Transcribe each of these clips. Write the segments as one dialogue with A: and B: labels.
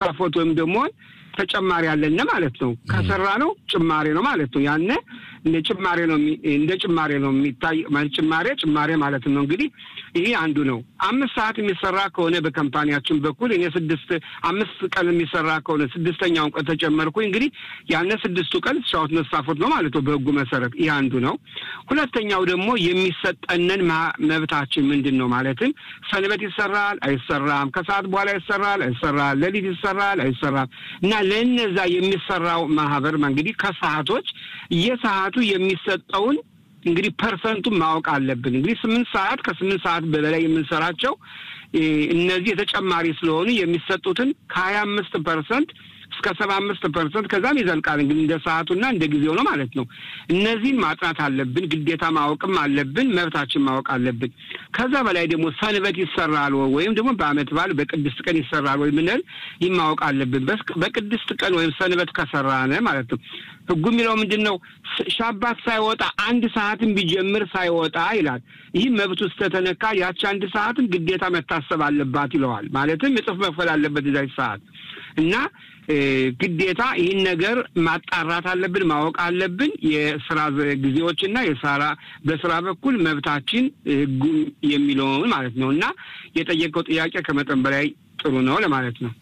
A: መስፋፎት ወይም ደግሞ ተጨማሪ አለነ ማለት ነው። ከሰራ ነው ጭማሬ ነው ማለት ነው። ያነ እንደ ጭማሬ ነው እንደ ጭማሬ ነው የሚታይ ጭማሬ ጭማሬ ማለት ነው። እንግዲህ ይሄ አንዱ ነው። አምስት ሰዓት የሚሰራ ከሆነ በካምፓኒያችን በኩል እኔ ስድስት አምስት ቀን የሚሰራ ከሆነ ስድስተኛውን ቀን ተጨመርኩኝ። እንግዲህ ያነ ስድስቱ ቀን ሻወት መስፋፎት ነው ማለት ነው በህጉ መሰረት። ይህ አንዱ ነው። ሁለተኛው ደግሞ የሚሰጠንን መብታችን ምንድን ነው ማለትም ሰንበት ይሰራል አይሰራም፣ ከሰዓት በኋላ ይሰራል አይሰራል፣ ሌሊት ይሰራል አይሰራም እና ለእነዛ የሚሰራው ማህበር እንግዲህ ከሰዓቶች የሰዓቱ የሚሰጠውን እንግዲህ ፐርሰንቱን ማወቅ አለብን። እንግዲህ ስምንት ሰዓት ከስምንት ሰዓት በላይ የምንሰራቸው እነዚህ የተጨማሪ ስለሆኑ የሚሰጡትን ከሀያ አምስት ፐርሰንት እስከ ሰባ አምስት ፐርሰንት ከዛም ይዘልቃል። እንግዲህ እንደ ሰዓቱና እንደ ጊዜው ነው ማለት ነው። እነዚህን ማጥናት አለብን፣ ግዴታ ማወቅም አለብን፣ መብታችን ማወቅ አለብን። ከዛ በላይ ደግሞ ሰንበት ይሰራል ወይም ደግሞ በዓመት በዓል በቅድስት ቀን ይሰራል ወይ ምንል ይህ ማወቅ አለብን። በቅድስት ቀን ወይም ሰንበት ከሰራነ ማለት ነው። ህጉ የሚለው ምንድን ነው? ሻባት ሳይወጣ አንድ ሰዓትን ቢጀምር ሳይወጣ ይላል። ይህ መብቱ ስተተነካ ያቺ አንድ ሰዓትን ግዴታ መታሰብ አለባት ይለዋል። ማለትም እጥፍ መክፈል አለበት እዛች ሰዓት እና ግዴታ ይህን ነገር ማጣራት አለብን፣ ማወቅ አለብን። የስራ ጊዜዎችና የስራ በስራ በኩል መብታችን ህጉ የሚለውን ማለት ነው እና የጠየቀው ጥያቄ ከመጠን በላይ ጥሩ ነው ለማለት ነው።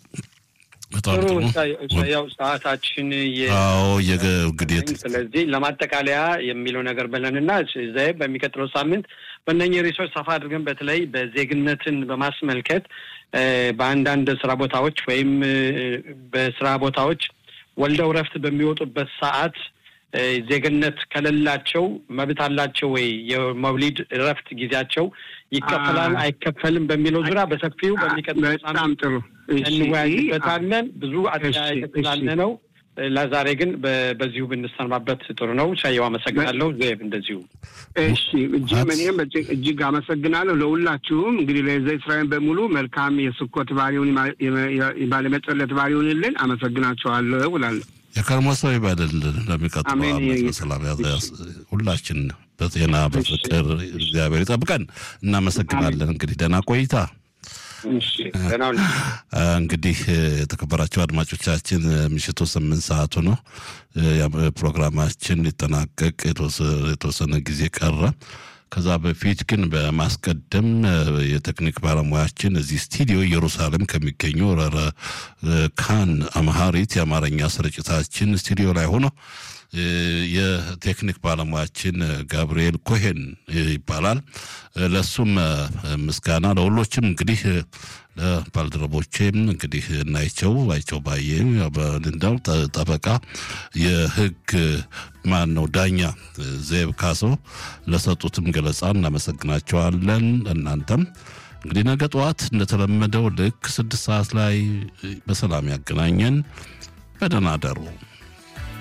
B: ጥሩ ያው ሰዓታችን
C: እንግዲህ
B: ስለዚህ ለማጠቃለያ የሚለው ነገር ብለንና ዘይ በሚቀጥለው ሳምንት በእነኚህ ሪሶች ሰፋ አድርገን በተለይ በዜግነትን በማስመልከት በአንዳንድ ስራ ቦታዎች ወይም በስራ ቦታዎች ወልደው እረፍት በሚወጡበት ሰዓት ዜግነት ከሌላቸው መብት አላቸው ወይ? የመውሊድ እረፍት ጊዜያቸው ይከፈላል አይከፈልም በሚለው ዙሪያ በሰፊው በሚቀጥለው
A: በጣም ጥሩ
B: እንወያይበታለን። ብዙ አጠያየቅ ስላለ ነው። ለዛሬ ግን በዚሁ ብንሰማበት ጥሩ ነው። ሻየው አመሰግናለሁ። ዜብ እንደዚሁ
A: እሺ። እጅግ እኔም እጅግ አመሰግናለሁ ለሁላችሁም። እንግዲህ ለዘ እስራኤል በሙሉ መልካም የስኮት ባሪውን ባለመጸለት ባሪውንልን አመሰግናችኋለሁ እላለሁ።
C: የከርሞ ሰው ይበልልን። ለሚቀጥለው ዓመት በሰላም ሁላችን በጤና በፍቅር እግዚአብሔር ይጠብቀን። እናመሰግናለን። እንግዲህ ደህና ቆይታ እንግዲህ የተከበራቸው አድማጮቻችን ምሽቱ ስምንት ሰዓቱ ነው። ፕሮግራማችን ሊጠናቀቅ የተወሰነ ጊዜ ቀረ። ከዛ በፊት ግን በማስቀደም የቴክኒክ ባለሙያችን እዚህ ስቱዲዮ ኢየሩሳሌም ከሚገኘው ረረ ካን አምሃሪት የአማርኛ ስርጭታችን ስቱዲዮ ላይ ሆኖ የቴክኒክ ባለሙያችን ጋብርኤል ኮሄን ይባላል። ለሱም ምስጋና ለሁሎችም እንግዲህ ለባልደረቦቼም እንግዲህ እናይቸው አይቸው ባየ እንዳው ጠበቃ የህግ ማን ነው ዳኛ ዜብ ካሶ ለሰጡትም ገለጻ እናመሰግናቸዋለን። እናንተም እንግዲህ ነገ ጠዋት እንደተለመደው ልክ ስድስት ሰዓት ላይ በሰላም ያገናኘን። በደህና አደሩ።